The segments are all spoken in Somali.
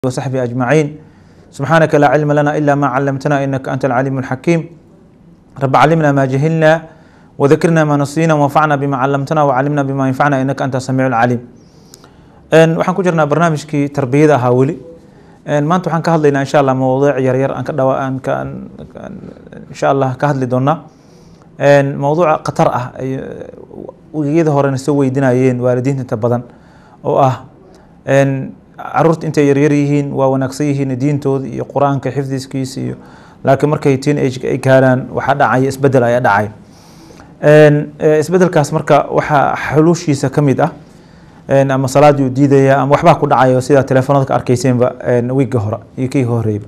وصحبه أجمعين سبحانك لا علم لنا إلا ما علمتنا إنك أنت العليم الحكيم رب علمنا ما جهلنا وذكرنا ما نسينا وانفعنا بما علمتنا وعلمنا بما ينفعنا إنك أنت السميع العليم waxaan ku jirnaa barnaamijkii tarbiyada ahaa weli maanta waxaan ka hadlaynaa insha allah mawduuc yaryar aan ka dhawa aan ka insha allah ka hadli doonaa mawduuca khatar ah wegiyada horena soo weydinayeen waalidiinta inta badan oo ah caruurta intay yaryar yihiin waa wanaagsan yihiin diintooda iyo qur-aanka xifdiskiisa iyo laakiin markay teen age ay gaaraan waxaa dhacaya isbedel ayaa dhacay isbedelkaas marka waxaa xuluushiisa ka mid ah ama salaadii uu diidaya ama waxbaa ku dhacayo sida telefoonada ka arkeyseenba wiigga hore iyo kii horeyba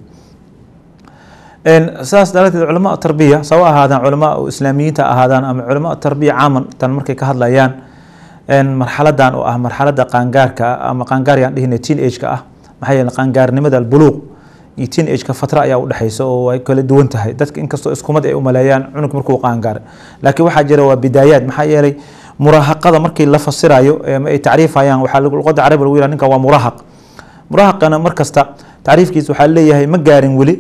saas daraateed culamaa tarbiya sawa ahaadaan culamaa islaamiyiinta ahaadaan ama culamaa tarbiya caaman tan markay ka hadlayaan marxaladan oo ah marxalada qaangaarka ama qaangaaryan dhihina teen age-ka ah maxaa yeele qaangaarnimada albuluuq iyo teen age-ka fatra ayaa udhexeysa oo ay kala duwan tahay dadka inkastoo iskumad ay umaleeyaan cunug markuu qaangaaray laakiin waxaa jira waa bidaayaad maxaa yeelay muraahaqada markii la fasirayo ama ay tacriifayaan waxaa luqada carabi lagu yihah ninkan waa muraahaq muraahaqana markasta tacriifkiisa waxaa leeyahay ma gaarin weli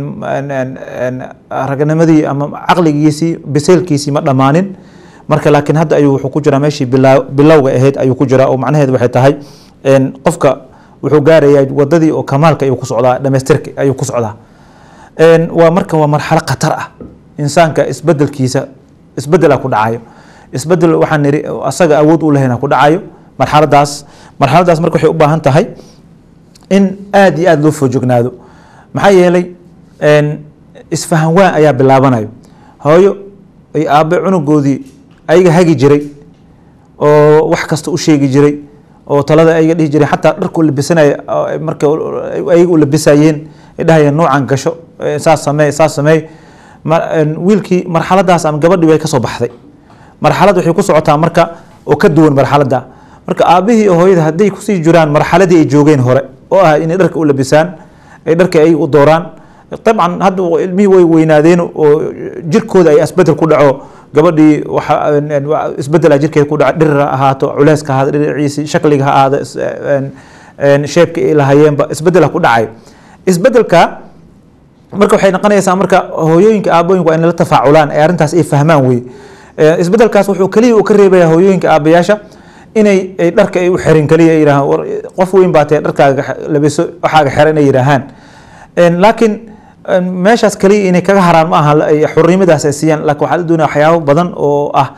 ragnimadii ama caqligiisii biseylkiisii ma dhammaanin marka laakiin hadda ayuu wuxuu ku jiraa meeshii bilowga ahayd ayuu ku jiraa oo macnaheedu waxay tahay qofka wuxuu gaarayaa wadadii oo kamaalka ayuu ku socdaa dhamaystirka ayuu ku socdaa waa marka waa marxalo khatar ah insaanka isbedelkiisa isbedela ku dhacayo isbedel waxaan niri asaga awood u lahayna ku dhacayo marxaladaas marxaladaas marka waxay u baahan tahay in aada iyo aada loo foojognaado maxaa yeelay isfahan waan ayaa bilaabanayo hooyo iyo aabe cunugoodii ayaga hagi jiray oo wax kasta u sheegi jiray oo talada ayaga dhihi jiray xataa dharku labisanaya marka ayaga u labisayeen ay dhahayeen noocan gasho saas sameey saas sameey wiilkii marxaladaas ama gabadhii way kasoo baxday marxalad waxay ku socotaa marka oo ka duwan marxaladda marka aabihii iyo hooyada hadday kusii jiraan marxaladii ay joogeen hore oo ah inay dharka u labisaan ay dharka ay u dooraan dabcan hadda ilmihii way weynaadeen oo jirkooda ay isbedel ku dhaco gabadhii isbedela jirkeeda ku dhaco dhirir ha ahaato culeyska ha ahaado dhinaciisi shakliga ha ahaado sheebka ay lahayeenba isbedela ku dhacay isbedelka marka waxay noqonaysaa marka hooyooyinka aabooyinka waa inay la tafaaculaan ee arrintaas ay fahmaan wey isbedelkaas wuxuu keliya uu ka reebaya hooyooyinka aabayaasha inay dharka ay u xirin keliya ay yidhahaan war qof weyn baa tee dharkaaga labiso waxaaga xiran inay yidhaahaan laakiin meeshaas keliya inay kaga haraan ma aha xurnimadaas ay siiyaan laakiin waxaa la doonaya waxyaabo badan oo ah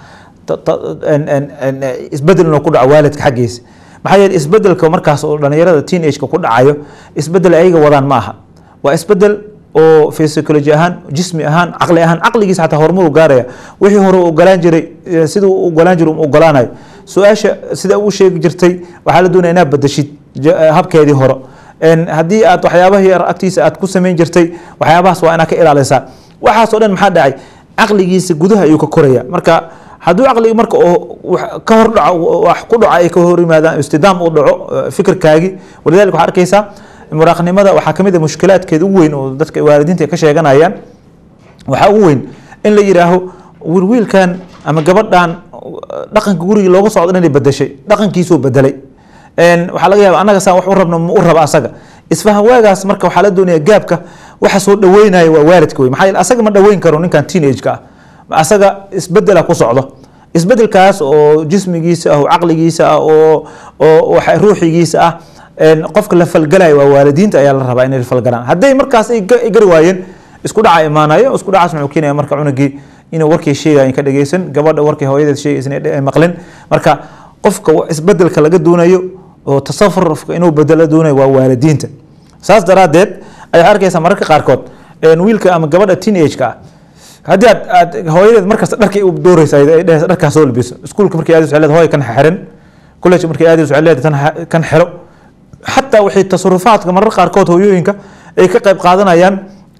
isbedel inuu ku dhaco waalidka xaggiisa maxaa yeele isbedelka markaas oo dhalinyarada teen age-ka ku dhacayo isbedel ayaga wadaan ma aha waa isbedel oo psychology ahaan jismi ahaan caqli ahaan caqligiisa xataa horumar u gaaraya wixii hore u ogolaan jiray siduu u ogolaan jiray u ogolaanayo su-aasha sida u sheegi jirtay waxaa la doonaya inaad badashid habkeedii hore haddii aad waxyaabaha yar agtiisa aad ku samayn jirtay waxyaabahaas waa inaad ka ilaalisaa waxaas oo dhan maxaa dhacay caqligiisa gudaha ayuu ka koraya marka hadduu caqligi marka oo ka hor dhaco wax ku dhaco ay ka hor yimaadaan istidaam uu dhaco fikirkaagii walidalika waxaa arkaysaa muraaqnimada waxaa kamid a mushkilaadkeeda ugu weyn oo dadka waalidiinta ka sheeganayaan waxaa ugu weyn in la yidhaaho wiilwiilkan ama gabadhan dhaqanka gurigii looga socdo inay bedeshay dhaqankiisuu bedelay waxaa laga yaaba annaga saan wax u rabno ma u raba asaga isfahan waagaas marka waxaa la doonaya gaabka waxa soo dhaweynaya waa waalidka wey maxaa yeele asaga ma dhaweyn karo ninkan teen age-ka ah asaga isbedela ku socdo isbedelkaas oo jismigiisa ah oo caqligiisa ah oo oo ruuxigiisa ah qofka la falgalaya waa waalidiinta ayaa la rabaa inay la falgalaan hadday markaas ay gari waayeen isku dhaca imaanayo isku dhacaas wuxuu keenaya marka cunugii inuu warkii sheegayan ka dhageysan gabadha warkii hooyadeed sheegaysan ay maqlin marka qofka isbedelka laga doonayo oo tasarufka inuu bedelo doonayo waa waalidiinta saas daraadeed ayaa arkaysaa mararka qaarkood wiilka ama gabadha teen age-ka ah haddii aad aad hooyadeed markasta dharkay u dooreysa ay dhehaysa dharkaa soo labiso iskuulka markay aadayso waxay leedahay hooy kan xiran college markay aadayso waxay leedahay kan xiro xataa waxay tasarufaadka marar qaarkood hooyooyinka ay ka qayb qaadanayaan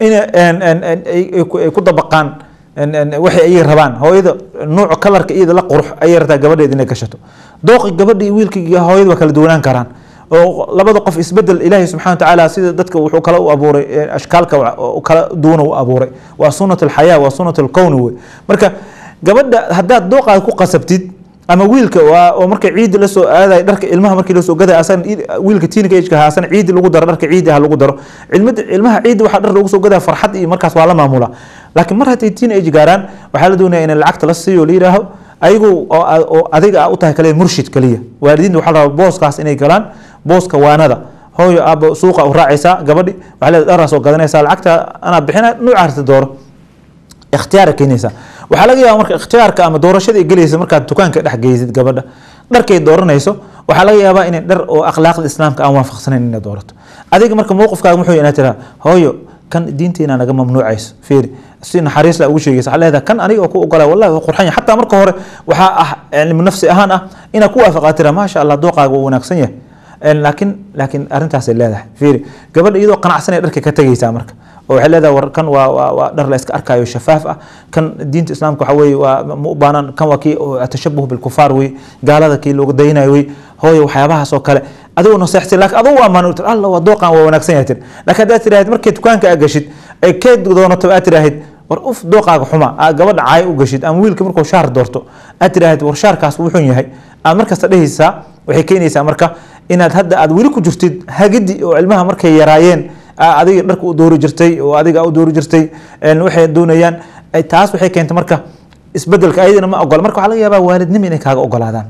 inay ku dabaqaan waxay ayay rabaan hooyada nuuca kalarka iyada la qurux ayay rabtaa gabadheed inay gashato dooqi gabadha iyo wiilka iyo hooyada waa kala duwanaan karaan oo labada qof isbedel ilaahay subxana watacaala sida dadka wuxuu kala u abuuray ashkaalka kala duwana u abuuray waa sunat alxayaa waa sunat alkowni wey marka gabadha haddaad dooqaada ku qasabtid ama wiilka waa oo marka ciidi lasoo aadayo dharka ilmaha markii lasoo gaday asan wiilka teenage age ha asan ciidi lagu daro dharka ciidi ha lagu daro cilmada ilmaha ciidi waxaa dhar lagu soo gadaya farxad iyo markaas waa la maamula laakiin mar hadday teenage gaaraan waxaa la doonaya in lacagta la siiyo la yidhaaho ayagu oo oo adiga u tahay kaliya murshid kaliya waalidiinta waxaa la rabaa booskaas inay galaan booska waanada hooyo aaba suuqa u raacaysaa gabadhi waxaa leedahay dharaa soo gadanaysaa lacagta anaa bixina nuuca harta dooro ikhtiyaara keenaysaa waxaa laga yaaba marka ikhtiyaarka ama doorashada ay gelaysa markaad dukaanka dhex geysid gabadha dharkay dooranayso waxaa laga yaabaa inay dhar oo akhlaaqda islaamka aan waafaqsanayn inay doorato adiga marka mowqifkaaga muxuu inaad tiraa hooyo kan diinteena naga mamnuucayso fiiri si naxariis la ugu sheegaysa waxaa leedahay kan aniga oo ku ogolaa wallahi waa qurxan yahay xataa marka hore waxaa ah cilmi nafsi ahaan ah inaad ku waafaqaa tira maasha allah dooqaaga waa wanaagsan yahay laakiin laakiin arrintaasay leedahay fiiri gabadha iyadoo qanacsanay dharka ka tegaysaa marka oo waxay leedahay war kan waa waa waa dhar la iska arkayo shafaaf ah kan diinta islaamka waxa weeye waa ma u baanan kan waa kii atashabuh bilkufaar wey gaalada kii looga daynayo wey hooyo waxyaabahaas oo kale adigoo naseextay laakiin adigu ammaan tir alla waa dooqan waa wanaagsan yahay tir laakiin haddaad tiraahid markay dukaanka aad gashid ee keed doonato aad tiraahid war uf dooqaaga xuma aad gabadha caay u gashid ama wiilka markuu shaar doorto aad tiraahid war shaarkaas wuxun yahay aad markasta dhehaysaa waxay keenaysaa marka inaad hadda aad weli ku jirtid hagidi oo ilmaha markay yaraayeen adiga dharka u doori jirtay oo adiga u doori jirtay waxay doonayaan taas waxay keentay marka isbedelka ayadana ma ogola marka waxaa laga yaabaa waalidnimo inay kaaga ogolaadaan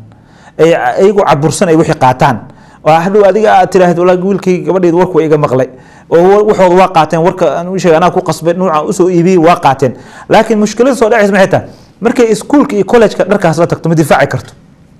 iyagu cabursan ay wixii qaataan oo hadhow adiga aad tiraahid walaa wiilkay gabadheed warku waa iga maqlay oo waxooda waa qaateen warka sheeg anaa ku qasbay nuuca usoo iibiyey waa qaateen laakiin mushkilada soo dhacaysa maxay tahay markay iskuulka iyo college-ka dharkaas la tagto ma difaaci karto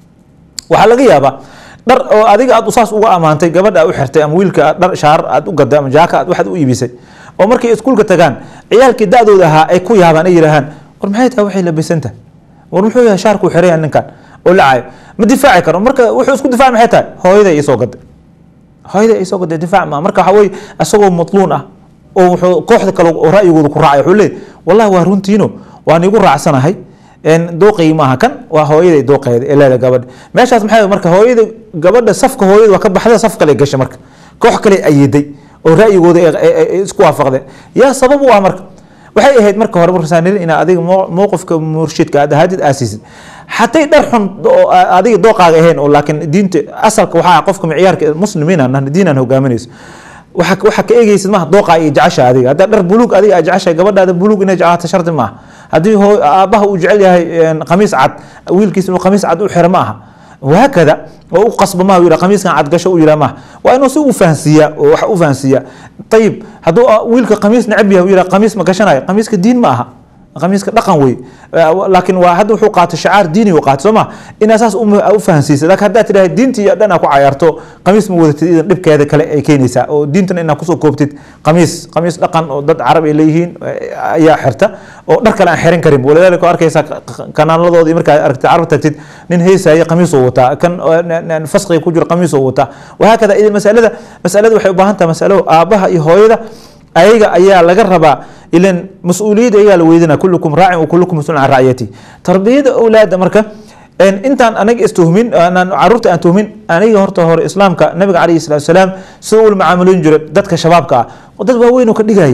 waxaa laga yaabaa dhar oo adiga aad saas uga amaantay gabadha u xirtay ama wiilka dhar shaar aad u gaday ama jaaka aad waxaad u iibisay oo markay iskuulka tagaan ciyaalkii da-dooda ahaa ay ku yaabaan ay yidhaahaan war maxay tahay waxay labisantahay war muxuu yahay shaarkuu xiran yahay ninkan oo lacayo ma difaaci karo marka wuxuu isku difaaci maxay tahay hooyaday isoo gaday hooyaday isoo gaday difaac ma marka waxa weye isagoo matluun ah oo wuxuu kooxda kale oo ra'yigooda ku raacay wuxuu leeyahy wallahi waa runtiino waan igu raacsanahay dooqaygi maaha kan waa hooyaday dooqeeda ee leeda gabadha meeshaas maxay marka hooyada gabadha safka hooyada waa ka baxda saf kale gashay marka koox kale ayiday oo ra'yigooda isku waafaqdeen yaa sabab u ah marka waxay ahayd marka hore markasaaniri inaad adiga mowqifka murshidka aad ahaadid aasiisid xatay dhar xun oo adiga dooqaaga ahayn oo laakiin diinta asalka waxaa qofka micyaarka muslimiin aan diinaan hogaaminayso waxa waxa ka eegaysid maaha dooqa iyo jecesha adiga haddaa dhar buluug adiga aad jeceshahay gabadhaada buluug inay jeclaato shardi maaha haddii hoo aabbaha uu jecel yahay qamiis cad wiilkiisa inuu qamiis cad u xiro ma aha وهكذا وقصب ما يرى قميص كان عاد قشو يرى ما وانه سو فانسيا وح فانسيا طيب هذو ويلك قميص نعبيه ويرى قميص ما قشناي قميص كدين maaha qamiiska dhaqan wey laakiin waa hadda wuxuu qaatay shacaar diini u qaatay sooma in asaas u fahansiisa laakiin haddaad tidhaha diintii iyo dhan aa ku cayaarto qamiis ma wadatid idan dhibkeeda kale ay keenaysaa oo diintana inaad kusoo koobtid qamiis qamiis dhaqan oo dad carab ay leeyihiin ayaa xirta oo dhar kale aan xiran karin walidaalika arkaysaa kanaaladooda markaa aragtid carab tagtid nin heysaya qamiis oo wataa kan fasqiga ku jiro qamiis oo wataa wahaakada idan masalada masalada waxay u baahan tahay masalo aabbaha iyo hooyada ayaga ayaa laga rabaa ilan mas-uuliyadda ayagaa la weydina kullukum raacin wa kullukum mas-uulun can racyati tarbiyada awlaada marka intaan anaga istuhmin caruurta aan tuhmin aniga horta hore islaamka nabiga calayhi salatu wasalaam sida ula macaamulin jiray dadka shabaabka ah oo dad waaweyn oo ka dhigayay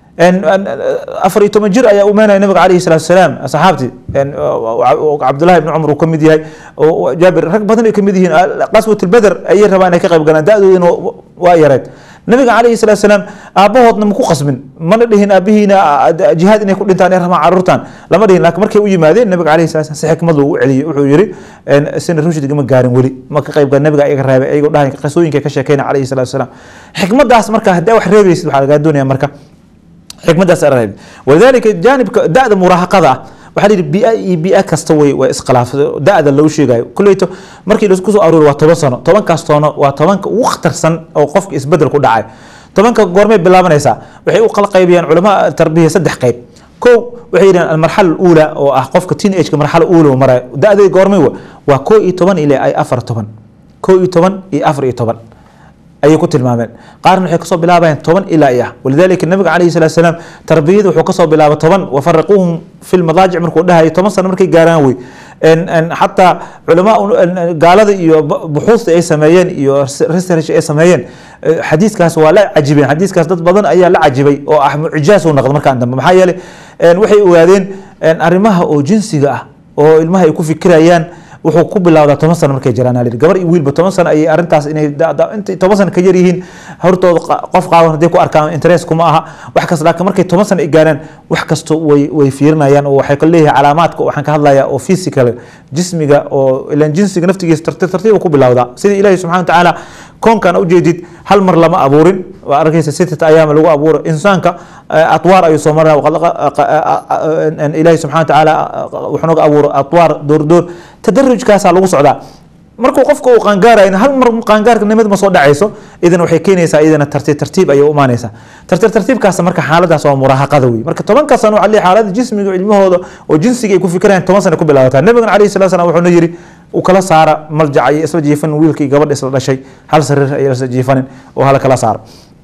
afar iyo toban jir ayaa umaanaya nabiga calayhi salatu wasalaam saxaabtii cabdullahi ibni cumar uu ka mid yahay jaabir rag badan ay ka mid yihiin qaswat lbeder ayay rabaan inay ka qayb galaan da-doodina waa yareed nabiga calayhi salatu wasalaam aabbahoodna ma ku qasbin mana dhihin aabihiina jihaad inay ku dhintaan ay rabaan caruurtan lama dhihin laakiin markay u yimaadeen nabiga calayhi salatu si xikmad loogu celiyey wuxuu yiri sina rushdiga ma gaarin weli ma ka qayb gal nabiga iyaga reebay ayagoo dhahay qisooyinka ka sheekeyna calayhi salatu wasalaam xikmadaas marka haddii wax reebaysid waxaa lagaa doonaya marka xikmadaas reeb walidaalika jaanibka da-da muraahaqada ah waxaa la yidhi bia iyo bia kasta way waa iskhilaaf da-da loo sheegayo kulleyto markii laisku soo aroori waa toban sano tobankaas toono waa tobanka ugu khatarsan oo qofka isbedel ku dhacay tobanka goormay bilaabanaysaa waxay u kala qaybiyaan culama tarbiya saddex qayb kow waxay yidhahan almarxala uula oo ah qofka teen ageka marxala uula maraya da-day goormay waa koo iyo toban ilaa ay afar toban koo iyo toban iyo afar iyo toban ayay ku tilmaameen qaarna waxay kasoo bilaabayaan toban ilaa iyo ah walidalika nabiga calayhi salatu salaam tarbiyada wuxuu kasoo bilaabay toban wafariquuhum fi lmadaajic markuu dhahayo toban sano markay gaaraan wey xataa culamaa gaalada iyo buxuusta ay sameeyeen iyo research ay sameeyeen xadiiskaas waa la cajibeen xadiiskaas dad badan ayaa la cajibay oo ah mucjaas u noqda markaan dambe maxaa yeelay waxay ogaadeen arrimaha oo jinsiga ah oo ilmaha ay ku fikirayaan wuxuu ku bilowdaa toban sano markay jiraan aa la yidhi. gabar iyo wiilba toban sano ayay arrintaas inay da- da- intay toban sano ka yar yihiin hortooda qa- qof qaawan hadday ku arkaan interest kuma aha wax kasta laakiin markay toban sano ay gaaraan wax kasta way way fiirinayaan oo waxay ka leeyahay calaamaadka waxaan ka hadlayaa oo physical jismiga oo ilan jinsiga naftigiisa tartiib tartiib uu ku bilowdaa sida ilaahi subxana watacaala koonkan ujeedid hal mar lama abuurin waa arkaysa sittata ayaama lagu abuuro insaanka eh, atwaar ayuu soo maraa waqad laqa- qa- a- a- a- ilaahi subxana watacaala wuxuu naga abuuro atwaar door door tadarujkaasaa lagu socdaa markuu qofka uu qaangaarayo hal mar qaangaarnimada ma soo dhacayso idan waxay keenaysaa iyadana tartiib tartiib ayay u imaanaysaa tartiib tartiibkaas marka xaaladaas waa muraahaqada wey marka tobanka sano waxaa leeyahay xaalada jismiga ilmahooda oo jinsiga ay ku fikirayaan toban sano ku bilaabataa nabigana calayhi salatu salam wuxuuna yidhi uu kala saara maljaca iyo isla jiifanin wiilkii gabadha isla dhashay hal sariir ay isla jiifanin oo hala kala saaro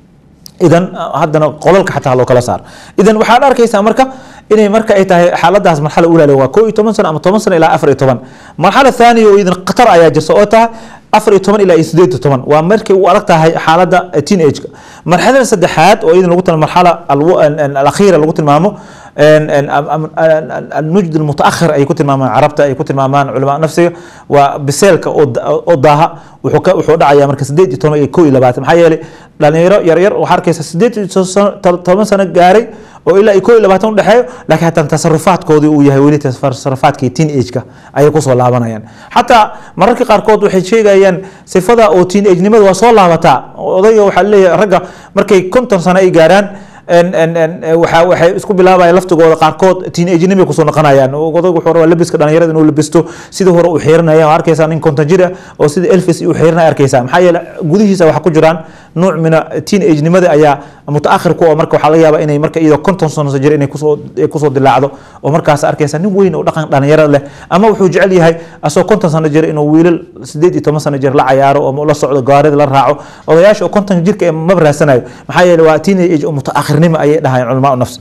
idan haddana qolalka xataa loo kala saaro idan waxaad arkaysaa marka inay marka ay tahay xaaladaas marxala ulaale waa koo iyo toban sano ama toban sano ilaa afar iyo toban marxala thaniya oo idan khatar ayaa jirta oo tahay afar iyo toban ilaa iyo sideed iyo toban waa markay u adag tahay xaaladda teenage-ka marxalada saddexaad oo idan lagu tilmaamo marxala alw- an- an- alakhiira lagu tilmaamo ان- ان- am- am- an- النجد المتاخر ay ku tilmaamaan carabta ay ku tilmaamaan culamaa nafsiga waa biseelka oo da- oo daaha wuxuu ka wuxuu dhacaya marka sideed iyo toban iyo kow iyo labaatan maxaa yeelay dhalinyaro yaryar waxaa arkaysa sideed iyo sano- to- toban sano gaaray oo ilaa iyo kow iyo labaatan udhexeeyo laakiin hataa tasarufaadkoodii uu yahay weli tasarufaadkii teen age-ka ayay kusoo laabanayaan xataa mararka qaarkood waxay sheegayaan sifada oo teen age-nimada waa soo laabataa odayga waxaa leeyahay ragga markay konton sano ay gaaraan en en en waxa waxay isku bilaabayaan laftigooda qaarkood teenage-nimay kusoo noqonayaan odaygu wuxuu rabaa labiska dhalinyarada inuu labisto sidii hore uu xiiranaya waa arkaysaa nin konton jir ah oo sida elvis uu xiiranaya arkaysaa maxaa yeele gudihiisa waxa ku jiraan nuuc mina teenage-nimada ayaa mutaakhir ku oo marka waxaa laga yaabaa inay marka iyadoo konton sano jir inay kusoo ay kusoo dilaacdo oo markaas arkaysaa nin weyn oo dhaqan dhalinyarada leh ama wuxuu jecel yahay asagoo konton sano jir inuu wiilal sideed iyo toban sano jir la cayaaro oo la socdo gaarida la raaco odayaasha oo konton jirka ee maba raadsanayo maxaa yeele waa teenage oo mutaakhirnimo ayay dhahayaan culamaa nafs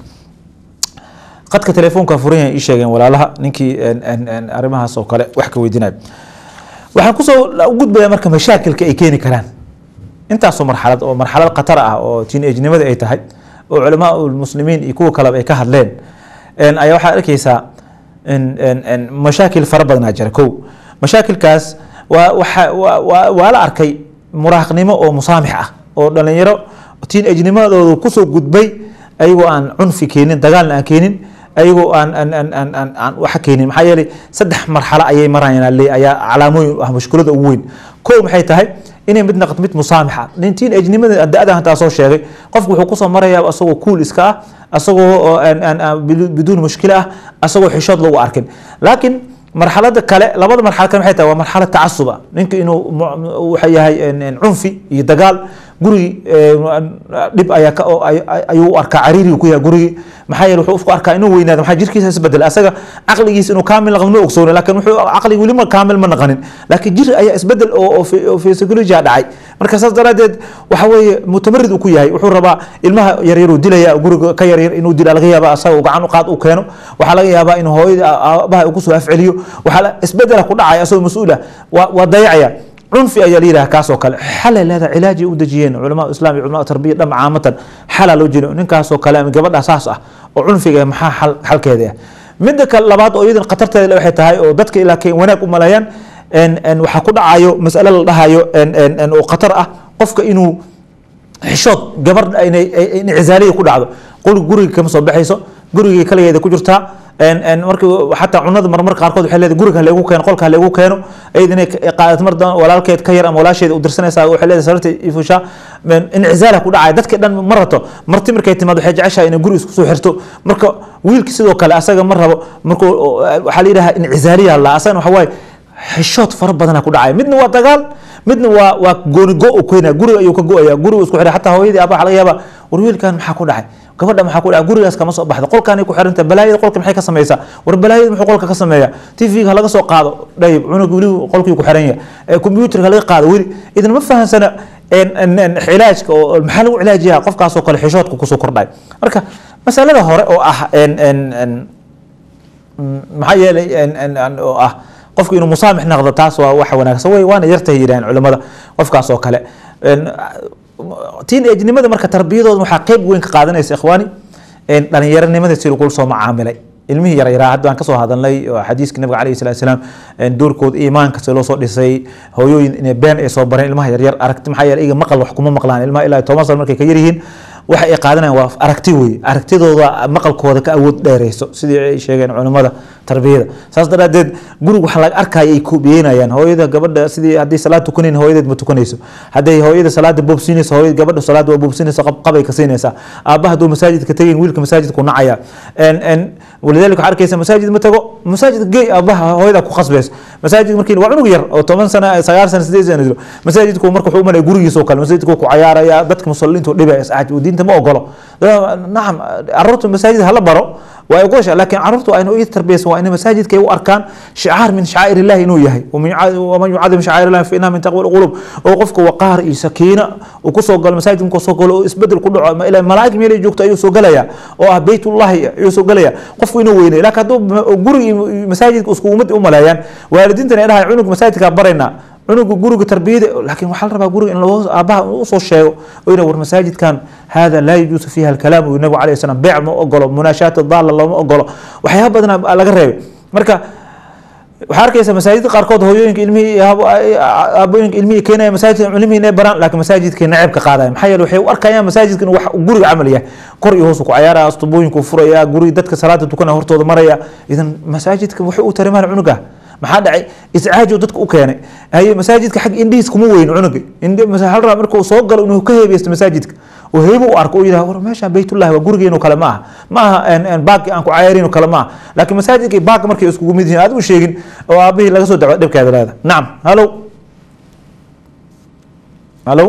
qadka telefoonka furan yahay ii sheegeen walaalaha ninkii en- en- en arrimahaas oo kale wax ka weydiinayo waxaan kusoo u gudbaya marka mashaakilka ay keeni karaan intaasoo marxalad oo marxalad khatar ah oo teenage-nimada ay tahay oo culamaa muslimiin iyo kuwa kaleba ay ka hadleen en ayaa waxaad arkaysaa en- en- en mashaakil fara badanaa jira kow mashaakilkaas waa waxa waa- waa waa la arkay muraahaqnimo oo musaamix ah oo dhalinyaro teenage-nimadooda kusoo gudbay ayagoo aan cunfi keenin dagaalna aan keenin ayagoo aan aan aan aan aan aan waxa keenin maxaa yeelay saddex marxalo ayay marayaan le ayaa calaamooyin u ah mushkilada ugu weyn kow maxay tahay inay mid naqd mid musaamix ah nin teenage-nimada da-da hantaa soo sheegay qofku wuxuu kusoo marayaa asagoo cool iska ah asagoo oo aan aan aan bidu- biduun mushkilo ah asagoo xishood lagu arkin laakiin marxalada kale labada marxalo kale maxay tahay waa marxalad tacasub ah ninka inuu mu- waxa yahay en- en cunfi iyo dagaal gurigi eh, dhib ayaa ka oo ay- ay- ayuu u arkaa cariirigu ku yahay gurigi maxaa yeele wuxuu isku arkaa inuu weynaado maxaa jirkiisa isbedel asaga caqligiisa inuu kaamil naqdo ma ogsooni laakiin wuxuu caqliga weli ma kaamil ma naqanin laakiin jir ayaa isbedel oo oo phy- oo physiology dhacay marka saas daraadeed waxa weeye mutamarid uu ku yahay wuxuu rabaa ilmaha yaryaruu dilaya guriga ka yaryar inuu dila laga yaaba asaga uu gacan u qaad u keeno waxaa laga yaabaa inuu hooyada aabaha uu kusoo afceliyo waxaa la- isbedela ku dhacaya asagoo mas-uul ah waa waa dayacaya cunfi ayaa la yidhaha kaasoo kale xalay leedahay cilaajay u dejiyeen culamaa islam iyo culamaa tarbiya dham caamatan xalaa loo jeedo ninkaasoo kale ama gabadha saas ah oo cunfiga ah, maxaa xal xalkeeda ah midda kale labaad oo iyadan khatarteeda le waxay tahay oo dadka ilaa kay wanaag u maleeyaan en en waxaa ku dhacayo mas'ale la dhahayo en en en oo khatar ah qofka inuu xishood gabar inay ay- in cizaaliya ku dhacdo qul guriga kama soo baxayso gurigay kaligeeda ku jirtaa en en markii xataa cunada marmar qaarkood waxay leedahay guriga haleegu keeno qolka haleegu keeno ayad inay ka- qaadato mar dan walaalkeed ka yar ama walaasheeda u dirsanaysaa waxay leedahay sararta ifusha inicizaala ku dhacaya dadka dhan ma rato marti markay timaado waxay jeceshahay inay guri isku soo xirto marka wiilki sidoo kale asaga ma rabo marka waxaa la yidhaha inicizaaliya la asagana waxa waaye xishood fara badana ku dhacaya midna waa dagaal midna waa waa goonigo u keenaya guriga ayuu ka go-aya guriga isku xiray xataa hooyadii aabaa waxa laga yaaba war wiilkan maxaa ku dhacay gabadha maxaa ku dhacay gurigaas kama soo baxda qolkaanay ku xiranta balaayada qolka maxay ka samaysaa war balaayada muxuu qolka ka sameeya tv-ga laga soo qaado dhayib cunug weli qolkii ku xiran yahay ee computerka laga qaado weli idan ma fahansana en- en- en cilaajka oo maxaa lagu cilaajiyaa qofkaasoo kale xishoodka kusoo kordhay marka masalada hore oo ah en en en Mm, maxaa yeelay en- en- en- oo ah qofku inuu musaamix noqdo taas waa wax wanaagsan wey waana yartahay yidhahan culimada qofkaas oo kale En, teenage-nimada marka tarbiyadooda waxaa qeyb weyn ka qaadanaysa ikhwaani en, dhalinyaronimada si lagu soo macaamilay ilmihii yaryaraa hadda aan kasoo hadalnay oo xadiiska nabiga calayhi salatu salaam doorkooda iimaanka si loo soo dhisay hooyooyin inay been ay soo bareen ilmaha yaryar aragti maxaa yeelay iyaga maqal wax kuma maqlaan ilmaha ilaa toban sano markay ka yaryihiin waxa ay qaadanayaan waa aragti wey aragtidooda maqalkooda ka awood dheereyso sidii ay sheegeen culimmada tarbiyada saas daraadeed gurig waxa laga arkaya ay kubiyeynayaan hooyada gabadha sidii haddii salaad tukanayn hooyadeed ma tukanayso hadday hooyada salaada boobsiinayso hooyada gabadha salaada waa boobsiinaysa qabay ka siinaysaa aabbaha hadduu masaajidka tagayn wiilka masaajidku nacaya walidalika waxaa arkaysa masaajid ma tago masaajidka gey aabbaha hooyada ku khasbayso masaajid markii waa cunug yar oo toban sana sagaal sana sideed sana jiro masaajidku marka wuxuu umalaya gurigiisa oo kale masaajidku ku cayaaraya dadka musalliintu dhibaya iscaaj diinta ma ogolo nacam caruurta masaajid hala baro waa ogosha laakiin caruurtu waa inay tarbiyaysan waa inay masaajidka ay u arkaan shicaar min shacaa'ir illahi inuu yahay waman yucadim shacaa'ir illahi fa innaha min taqwa alqulub oo qofka waqaar iyo sakiina uu kusoo galo masaajidka markuu soo galo oo isbedel ku dhaco ilaa malaa'ig meelay joogto ayuu soo galaya oo ah beytullahi ayuu soo galaya qofku inuu weynay laakiin hadduu gurigi masaajidka isku ummad u maleeyaan waalidiintan ay dhahay cunug masaajidkaa baraynaa cunuga guriga tarbiyada laakiin waxaa la rabaa guriga in loo aabaha usoo sheego oo yidhah war masaajidkan hada laa yajuusu fiiha alkalaam uu nabigu alayhi salam beec ma ogolo munaashaat daala looma ogolo waxyaaba badan laga reebay marka waxaa arkaysa masaajidda qaarkood hooyooyinka ilmihii aabooyinka ilmihii keenaya masaajidka ilmihii inay baraan laakiin masaajidka neceb ka qaadaya maxaa yeele waxay u arkayaan masaajidka inuu wax guriga camal yahay kor iyo hoos ku cayaaraya astubooyinku furaya guriga dadka salaada tukanaya hortooda maraya idan masaajidka wuxuu u tarimaan cunuga maxaa dhacay iscaajo dadka u keenay haye masaajidka xag indhihiis kuma weyn cunuga hal raba markuu soo galo inuu ka heebeysto masaajidka oo heebo u arko oo yidhaha war meeshaan baytullahi waa gurigeenu kale ma aha ma aha baaqi aan ku cayaarin kale ma aha laakiin masaajidka baaqi markay iskugu mid yihiin aad u sheegin oo aabihii laga soo daco dhibkeeda leeda nacam halo halo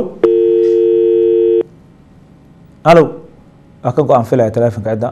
halo waa ka go-aan filaya telefonka cidda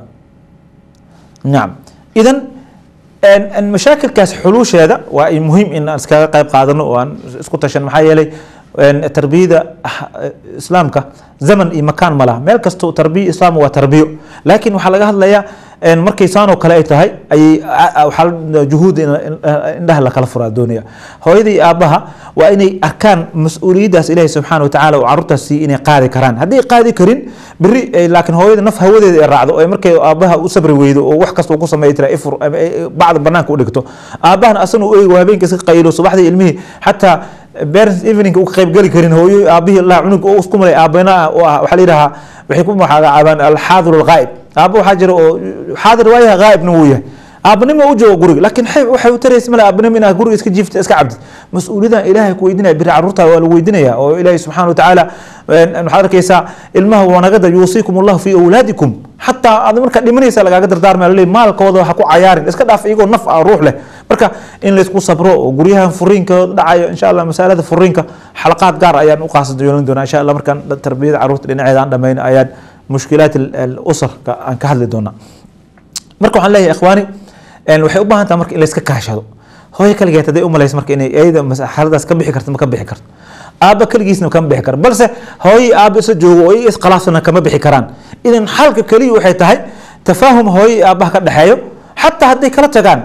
nacam idan mashaakilkaas xuluusheeda waa muhiim in aan iskaga qayb qaadano oo aan isku tashan maxaa yeelay tarbiyada islaamka zaman iyo makaan ma laha meel kasto tarbiya islaam waa tarbiyo laakiin waxaa laga hadlayaa markay saanoo kale ay tahay ayay waxaa juhuud indhaha lakala furaa doonaya hooyada iyo aabbaha waa inay arkaan mas-uuliyaddaas ilaahi subxaana watacaala oo carruurtaas siiy inay qaadi karaan hadday qaadi karin beri laakiin hooyada naf hawadeeda ay raacdo ee markay aabbaha u sabri weydo oo wax kasta ku sameeya tira ifur bacda banaanka u dhigto aabbahana asana u eego habeenka iska qaylo subaxdii ilmihii xataa parents evening u qaybgeli karin hooyo aabihii la cunug oo isku malay aabana oo ah waxaa la yidhahaa waxay ku magacaabaan alxaadir alghaa'ib aabba waxaa jira oo xaadir waayaha ghaa'ibna wuu yahay aabanimo u joogo guriga laakiin waxay u taraysa male aabanimo inaad guriga iska jiifta iska cabdid mas-uuliyadan ilaahay ku weydinaya biri carruurta waa la weydinaya oo ilaahay subxaana watacaala waxaad arkaysaa ilmaha wanagada yuusiikum allahu fi awlaadikum xataa aad markaa dhimanaysa lagaaga dardaarmaya laleey maalkooda ha ku cayaarin iska dhaaf iyagoo naf ah ruux leh marka in laysku sabro oo guryahan furiinka dhacayo insha allah masalada furiinka xalaqaad gaar ayaan u qaasada yeelan doonaa insha allah markaan tarbiyada carruurta dhinaceeda aan dhamayn ayaan mushkilaat usarka aan ka hadli doonaa marka waxaan leeyahay ikhwaani waxay u baahan tahay marka in layska kaashado hooyo kaligeed hadday u malaysa marka inay iyada xaaladaas ka bixi karto ma ka bixi karto aabba keligiisna kama bixi karo balse hooyo aabba isla joogo oo iyaga iskhilaafsana kama bixi karaan idan xalka keliya waxay tahay tafaahum hooyo iyo aabbaha ka dhexeeyo xataa hadday kala tagaan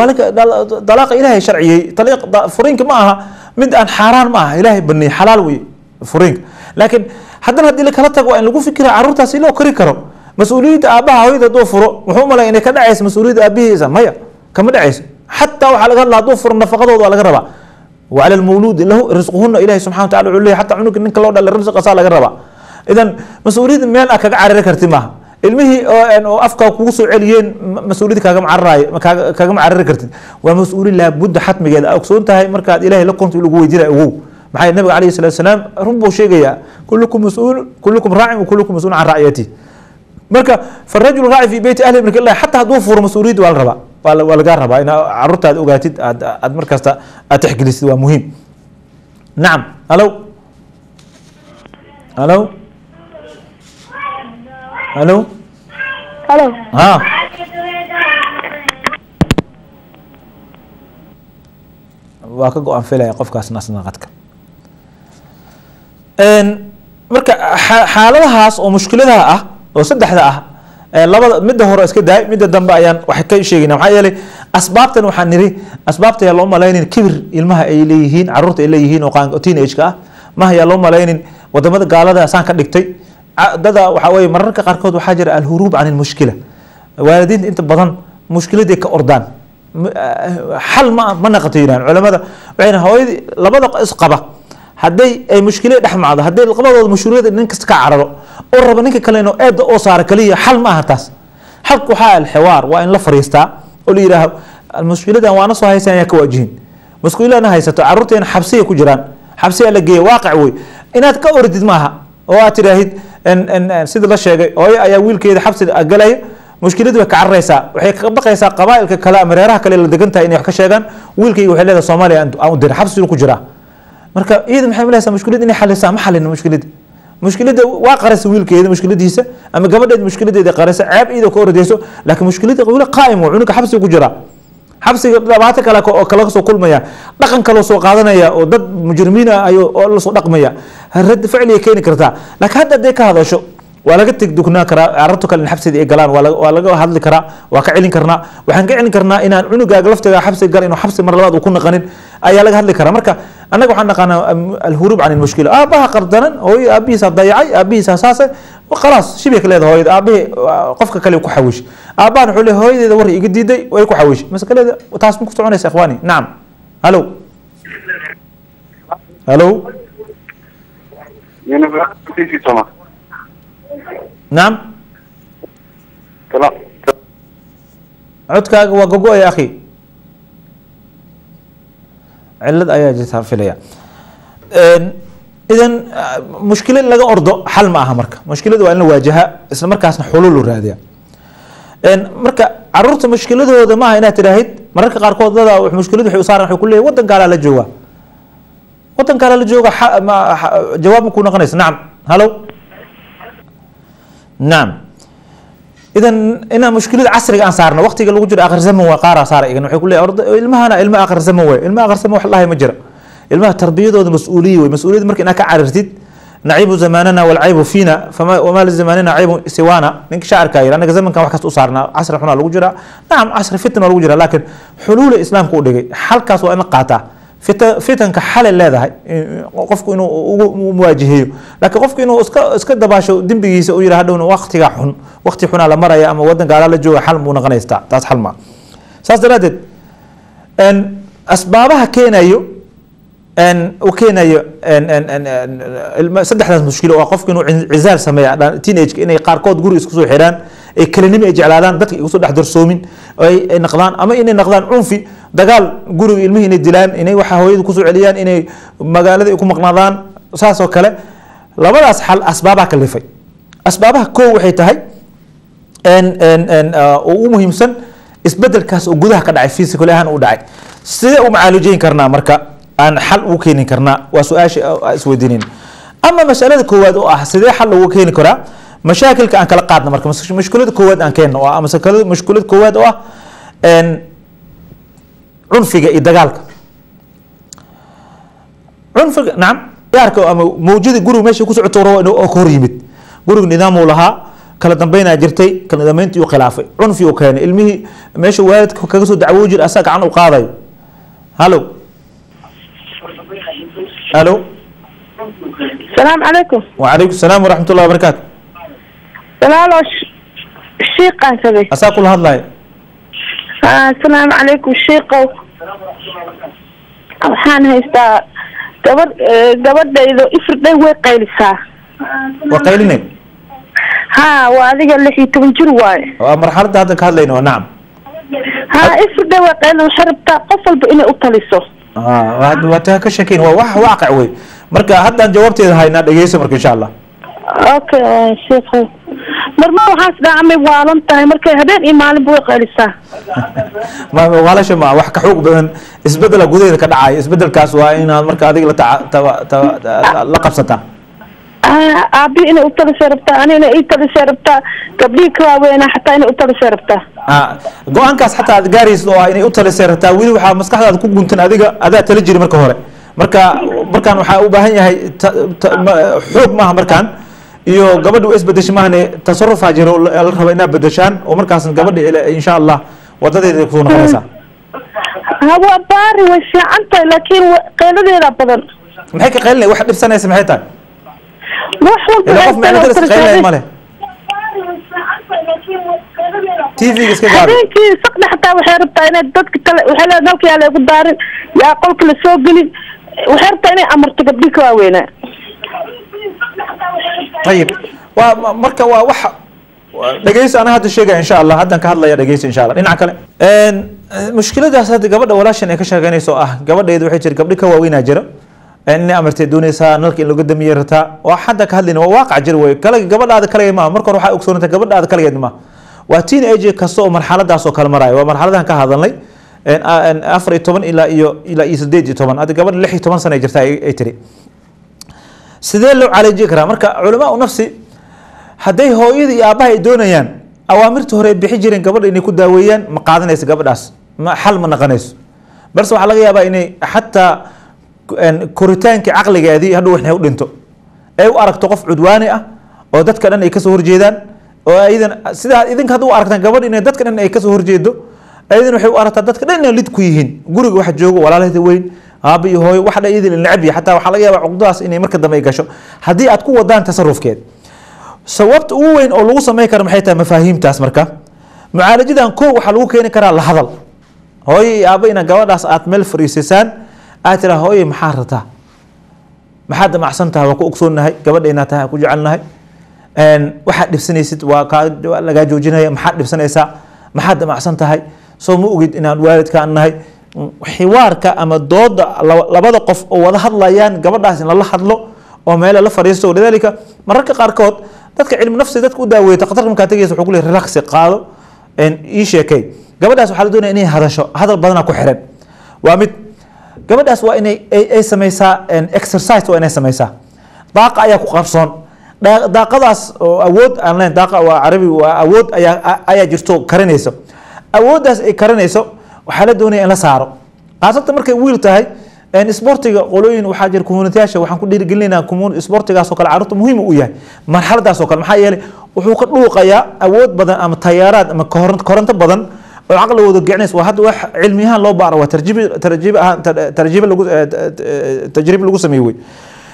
dalaaqa ilaahay sharciyey furiinka ma aha mid aan xaaraan ma aha ilaahay baneeyey xalaal wey furiinka laakiin haddana haddii la kala tago waa in lagu fikira carruurtaasi loo kori karo mas-uuliyadda aabbaha hooyada hadduu furo wuxuu malaya inay ka dhacayso mas-uuliyadda aabihiisa maya kama dhacayso xataa waxaa laga hadla hadduu furo nafaqadooda waa laga rabaa وعلى المولود له رزقهن إلهي سبحانه وتعالى عليه حتى عنق إنك لو دل رزق أصلا لقى ربا إذا مسؤولية ميل أكاك عرر كرتي ما ilmihii oo afka kugu soo celiyeen mas-uuliyadda kaagama cararaay kaagama carari kartid waa mas-uuli laabudda xatmigeeda a ogsoon tahay markaad ilaahay la konto lagu weydiinaya ogow maxaa nabiga calayhi salatu salaam run buu sheegayaa kullukum mas-uul kullukum raacin wa kullukum mas-uul can racyati marka farajul raaci fi beyti ahli marka ilahi xataa hadduu furo mas-uuliyadda waa la rabaa waa waa lagaa rabaa ina carruurtaad ogaatid aad aad markasta aad texgelisid waa muhiim nacam halo halo halo Halo. ha waa ka go-aan filaya qofkaasna asna qadka marka xa- xaaladahaas oo mushkiladaha ah oo saddexda ah ee labada midda hore iska daay midda dambe ayaan wax ka sheegayna maxaa yeelay asbaabtan waxaan niri asbaabta yaa loo malaynin kibir ilmaha ay leeyihiin carruurta ay leeyihiin oo qaan- teenage-ka ah maha yaa loo malaynin wadamada gaalada saan ka dhigtay Ca- dada waxaa weye mararka qaarkood waxaa jira alhuruub can ilmushkila waalidiinta inta badan mushkiladii ka ordaan M- ah, xal ma ma naqato yidhahan culamada waxay dhahan hooyadii labada isqaba hadday ay mushkilad dhex macdo hadday labadooda mushkilada nin kasta ka cararo oo raba ninka kale inuu eeda oo saara kaliya xal ma aha taas xalku waxaa alxiwaar waa in la fariistaa oo la yidhaaho mushkiladan waana soo haysan ayaa ka waajihin mushkiladana haysato carruurteena xabsiya ku jiraan xabsiya la geeya waaqic wey inaad ka ordid maaha oo aad tidhaahid en- en- en sida la sheegay hooyo ayaa wiilkeeda xabsi galaya mushkiladii way ka cararaysaa waxay ka baqaysaa qabaa'ilka kale ama reeraha kale la degan tahay inay wax ka sheegaan wiilkayga waxay leedahay soomaaliya aan aan u diray xabsigu ku jiraa marka iyada maxay malaysaa mushkilad inay xalisaa ma xalin mushkilada mushkilada waa qarasa wiilkeeda mushkiladiisa ama gabadheeda mushkiladeeda qarasa ceeb iyadoo ka ordayso laakiin mushkilada weli qaa'im waa cunuga xabsiga ku jiraa xabsiga dhibaato kale oo kala soo kulmaya dhaqan kale soo qaadanaya oo dad mujrimiin ah ayuu oo la soo dhaqmaya rad ficli ay keeni kartaa laakiin hadda hadday ka hadasho waa laga tegdugnaan karaa carabta kale in xabsida ay galaan waa laga- waa laga hadli karaa waa ka celin karnaa waxaan ka celin karnaa inaan cunugaaga laftiga xabsiga gal inuu xabsi mar labaad uu ku naqanin ayaa laga hadli karaa marka annaga waxaan naqaanaa am- alhuruub can ilmushkila aabaha qardanan hooyo aabihiisa dayacay aabihiisa saase khalaas shibay ka leedahay hooyada aabihii waa qofka kale ku xawish aabahan wuxuu leeyahay hooyadeeda war iga diiday way ku xawish maskaleeda taas ma ku soconaysa ikhwaani nacam halo halo University Thomas. nacam Salam. codkaaga waa gogo ya akhi cilad ayaa jirta filaya idan ah, mushkilad laga ordo xal ma aha marka mushkilada waa in la waajaha isla markaasna xulul u raadiya Een, marka caruurta mushkiladooda maaha inaad tidhaahid mararka qaarkood dada wax- mushkilad waxay u saaran waxay ku leeyahay waddan gaalaa la jooga waddan gaalaa la jooga xa- ma- xa- jawaab ma ku noqonaysa nacam halo nacam idan inaan mushkilada casriga aan saarno waqtiga lagu jiro akhir zaman waa qaaraa saara igan waxay ku leeyahay orda- ilmahana ilma akhir zaman waay ilma akhir zaman wax lahay ma jira ilmaha tarbiyadooda mas-uuliye wey mas-uuliyadda marka inaad ka carirtid nacibu zamanana walcaybu fiina fama wamaa lizamanina caybu siwaana ninka shaacirkaa yidhi annaga zamankan wax kasta u saarnaa casri xunaa lagu jiraa nacam casri fitan waa lagu jiraa laakiin xuluula islaamka u dhigay xalkaas waa in la qaataa fita- fitanka xalay leedahay in- qofku inuu ugu u muwaajiheeyo laakiin qofku inuu iska iska dabaasho dembigiisa uu yidhaha hadhowna waqtiga xun waqti xunaa la maraya ama waddan gaalaa la jooga xal muu noqonaystaa taas xal maa saas daraaddeed een, asbaabaha keenayo een, uu keenayo een, een, een, een, ilma- saddexdaas mushkilo waa qofku inuu cin- cizaal sameeya dha- teenage inay qaarkood guri isku soo xidhaan ay kelinimo ay jeclaadaan dadka igu soo dhex darsoomin oo ay ay naqdaan ama inay naqdaan cunfi dagaal guriga ilmihii inay dilaan inay waxa hooyada kusoo celiyaan inay magaalada ay ku maqnaadaan saas oo kale labadaas xal asbaabaha kalifay asbaabaha koo waxay tahay en en en uh, oo ugu muhiimsan isbedelkaas oo gudaha ka dhacay physical ahaan u dhacay sidee u macaalijeyn karnaa marka aan xal ugu keeni karnaa waa su-aasha aan isweydiinin ama masalada koowaad oo ah sidee xal loogu keeni karaa mashaakilka aan kala qaadna marka mas- mushkilada koowaad aan keenno oo ah masalada mushkilada koowaad oo ah en cunfiga iyo dagaalka cunfiga nacam yaarka ama mawjada guriga meesha ku socoto rabo inuu oo ka hor yimid guriga nidaamuu lahaa kala dambeynaa jirtay kala dambeyntii uu khilaafay cunfi uu keenay ilmihii meesha waalidka kaga soo dacwoo jira asaa gacan u qaadayo halo halo السلام عليكم وعليكم السلام ورحمة الله وبركاته سلام الشيخ سبي asaa kula hadlayo السلام عليكم الشيخ waxaan haystaa gabadh gabadhaydo ifirday way qaylisaa waa qaylinay ha waa adiga lix iyo toban jir waaye waa marxaladda hadda ka hadlayno waa nacam ha ifirday way qaylin waxay rabtaa qof walba inay u taliso Ah, waa- waa taa ka sheekeyn waa wax waaqic wey marka haddaan jawaabteeda haynaa dhegeyso marka insha allah okay sheekh marma waxaas dhacmay waalan tahay markay habeen iyo maalinba way qaylisaa ma waalasha ma wax ka xoog badan isbedela gudaheeda ka dhacaya isbedelkaas waa inaad marka adiga la taca- taba- taba- la qabsataa Ah, aabi inay u talisay rabtaa ani inay ii talisay rabtaa gabdhihii ka waaweynaa xataa inay u talisay rabtaa Ah, go-aankaas xataa aad gaaraysid oo ah inay u talisay rataa weli waxaa maskaxdaada ku guntan adiga adaa tala jiri marka hore marka markaan waxaa u baahan yahay ta- ta- ma- xoog maaha markaan iyo gabadha u isbedesha maahane tasarufaa jiro la la raba inaad bedeshaan oo markaasna gabadha ila- insha allah wadadeeda kusoo noqonaysaa ha waa baari way fiican tahay laakiin wa- qayladeeda badan maxay ka qaylinay wax dhibsanaysa maxay tahay wax walba ila qof ay macna tahay oo daris qaylinaya talisay. male tv-ga iska gaabi habeenkii saqda xataa waxay rabtaa inay dadka kale waxay leedahay dalka yaa laygu daarin yaa qolka la soo gelin waxay rabtaa inay amarto gabdhii ka waaweynaa ayib waa ma- marka waa waxa waa- dhegeysi ana hadda sheegaya insha allah haddan ka hadlaya dhegeysi insha allah dhinaca kale Een, eh, mushkiladaas hadda gabadha walaashan ay ka sheegeynayso oo ah gabadheedu waxay jira gabdhi ka waaweynaa jira Een, inay amartay doonaysaa nalka in laga damiyey rataa waa hadda ka hadlayna waa waaqac jir wey kale gabadhaada kaligeed maaha marka hore waxaa ogsoonata gabadhaada kaligeed maaha waa teen age kasta oo marxaladaas oo kale maraayo waa marxaladan ka hadalnay Een, a- een, afar iyo toban ilaa iyo ilaa iyo sideed iyo toban hadda gabadha lix iyo toban sana ay jirta ay ay tiri sidee loo calaajin karaa marka culamaa nafsi hadday hooyada iyo aabbaha ay doonayaan awaamirta hore ay bixi jireen gabadha inay ku daaweeyaan ma qaadanayso gabadhaas ma xal ma naqanayso balse waxaa laga yaabaa inay xataa een, koritaankii caqligeedii hadhow waxay u dhinto ay u aragto qof cudwaani ah oo dadka dhan ay kasoo horjeedaan oo aydan sidaa idinka hadduu u aragtaan gabadh inay dadka dhan ay kasoo horjeedo aydan waxay u aragtaa dadka dhan inay lid ku yihiin guriga waxa joogo walaalahda weyn aaba iyo hooyo wax dhan iyadii la necab yahay xataa waxaa laga yaabaa cuqdadaas inay marka dambe ay gasho haddii aad ku wadaan tasarufkeed sababta ugu weyn oo lagu samayn karo maxay tahay mafaahiimtaas marka mucaalajadan kow waxaa lagu keeni karaa la hadal hooyo iyo aaba ina gabadhaas aad meel fariisisaan aad tiraa hooye maxaa rataa maxaad damacsan tahay waa ku ogsoonnahay gabadha inaad tahay aan ku jecelnahay Een, waxaad dhibsanaysid waa kaa waa lagaa joojinaya maxaad dhibsanaysaa maxaad damacsan tahay soo ma ogid inaan waalidkaan nahay Mm, xiwaarka ama dooda laba- labada qof oo wada hadlayaan gabadhaas in lala hadlo oo meele la fadhiisto lidaalika mararka qaarkood dadka cilmi nafsi dadka u daaweeya takhtarka markaa tegaysa wuxuu ku leeyahay relaxi qaado een, ii sheekay gabadhaas waxaa la doonaya inay hadasho hadal badana ku xiran waa mid gabadhaas waa inay ay, ay samaysaa een, exercise waa inay samaysaa daaqa ayaa ku qarsoon Daa- daaqadaas oo awood aan leyn daaqa waa carabi waa awood ayaa a- ayaa jirto karinayso awooddaas ay karinayso waxaa la doonaya in la saaro khaasatan markay wiil tahay een, isboortiga qolooyin waxaa jira communitiyaasha waxaan ku dhiirigelinaynaa commun isboortigaas oo kale carruurta muhiim u yahay marxaladaas oo kale maxaa yeelay wuxuu ka dhuuqayaa awood badan ama tayaaraad ama koron- koronto badan oo caqligooda gecinaysa waa hadda wax cilmi ahaan loo baaro waa tarjibi tarjibi ahaan tar- tarjibi lagu eh, eh, tajribe lagu sameeyey wey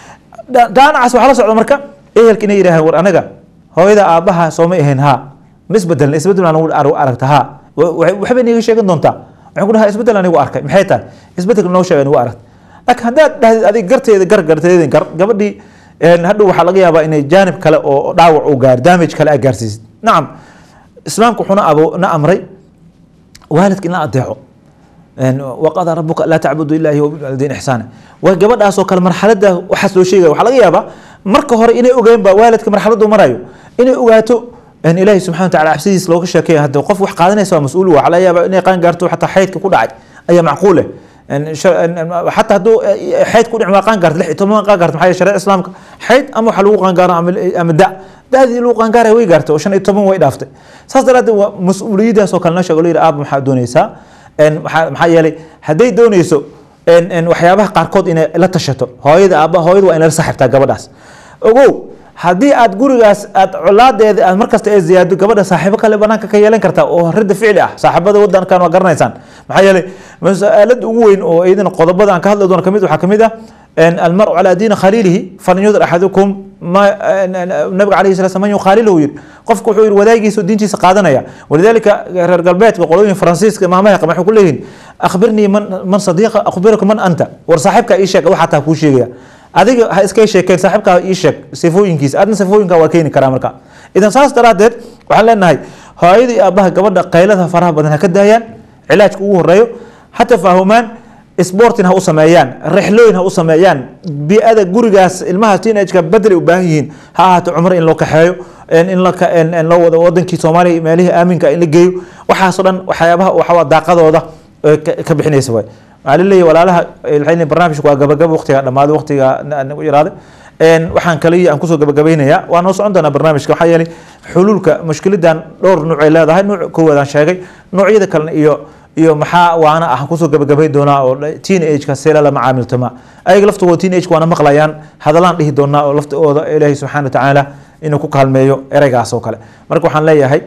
Da- daanacaas waxaa la socda marka ehelka inay yidhaaheen war anaga hooyada aabbaha sooma ahayn haa ma isbedelna isbedel aan ugu ar- aragta haa Wa- waxay- waxbay niiga sheegan doontaa waxaan ku dhahaa isbedel anigu arkay maxay tahay isbedelka noo sheega anigu aragta laakiin haddaad dhahdid adig garteeda gar garteedin gar gabadhii een, hadhow waxaa laga yaabaa inay jaanib kale oo dhaawac uu gaaro damage kale aa gaarsiisid nacam islaamku wuxuuna abo na amray waalidka in la adeeco een, waqadaa rabuka laa tacbudu ilaahi wabilwalidayn ixsaana waa gabadhaas oo kale marxalada waxaas loo sheegaya waxaa laga yaabaa marka hore inay ogeyn ba waalidka marxaladu marayo inay ogaato in ilaahi subxana wa taala cabsidiis looga sheekeeya hadda qof wax qaadanaysa waa mas-uul waxaa laga yaabaa inay qaan gaarto xataa xaydka ku dhacay ayaa macquul eh Een, shar- een, een, xataa hadduu eh, xayd ku dhic waa qaan gaarto lix iyo toban qaan gaarto maxaa yeele shareecada islaamka xayd ama waxaa lagu qaan gaaro ama ama da da-dii lagu qaan gaaraya way gaartay oo shan iyo toban way dhaaftay saas daraadeed waa mas-uuliyadaas oo kale noo sheego layidhi aaba maxaa doonaysaa Een, maxaa maxaa yeelay hadday doonayso een, een, waxyaabaha qaarkood inay la tashato hooyada aaba hooyada waa in la saxibtaa gabadhaas ogow haddii aad gurigaas aad colaadeeda aad markasta ee ziyaado gabadha saaxiibo kale banaanka ka yeelan kartaa oo rida ficli ah saaxiibada wadankan waa garanaysaan maxaa yeelay masaalada ugu weyn oo iyadana qodobada aan ka hadli doono kamid waxaa kamid ah een, almaru calaa diini khaliilihi falyundir axadukum ma een, een, nabiga calayhi salatu man yukhaaliluhu yidhi qofku wuxuu yidhi wadaagiisa oo diintiisa qaadanaya walidaalika reer galbeedka qolooyin faransiiska maamaha waxay ku leeyihin akhbirnii man man sadiiqa akhbiruka man anta war saaxiibka ii sheeg waxaa taa kuu sheegaya adiga ha iska sheekeen saaxiibkaa ii sheeg sifooyinkiisa adna sifooyinka waa keeni karaa marka idan saas daraadeed waxaan leenahay hooyada iyo aabbaha gabadha qaylada faraha badan ha ka daayaan cilaajka ugu horeeyo ha tafaahumaan sportin ha u sameeyaan rixlooyin ha u sameeyaan bii'ada gurigaas ilmaha teenageka bedel ay u baahan yihiin ha ahaato cumro in loo kaxeeyo in in la ka- in- in loo wado wadankii soomaaliya meelihii aaminka in la geeyo waxaasoo dhan waxyaabaha waxaa daaqadooda ee ka ka bixinaysa waay waxaa laleeyahay walaalaha waxay leeyihin barnaamijku waa gabagaba waqtiga dhammaaday waqtiga na- nagu yaraaday Een, waxaan kaliya aan kusoo gabagabaynayaa waa noo socon doonaa barnaamijka waxaa yeelay xuluulka mushkiladan dhowr nuuc ay leedahay nuuc koowaad aan sheegay noocyada kalena iyo iyo maxaa waana ah kusoo gabagabay doonaa oo teen ageka seela la macaamiltama ayaga laftooda teen ageka waana maqlayaan hadalaan dhihi doonaa oo laftooda ilaahay subxaana wa tacaala inuu ku kaalmeeyo ereygaas oo kale marka waxaan leeyahay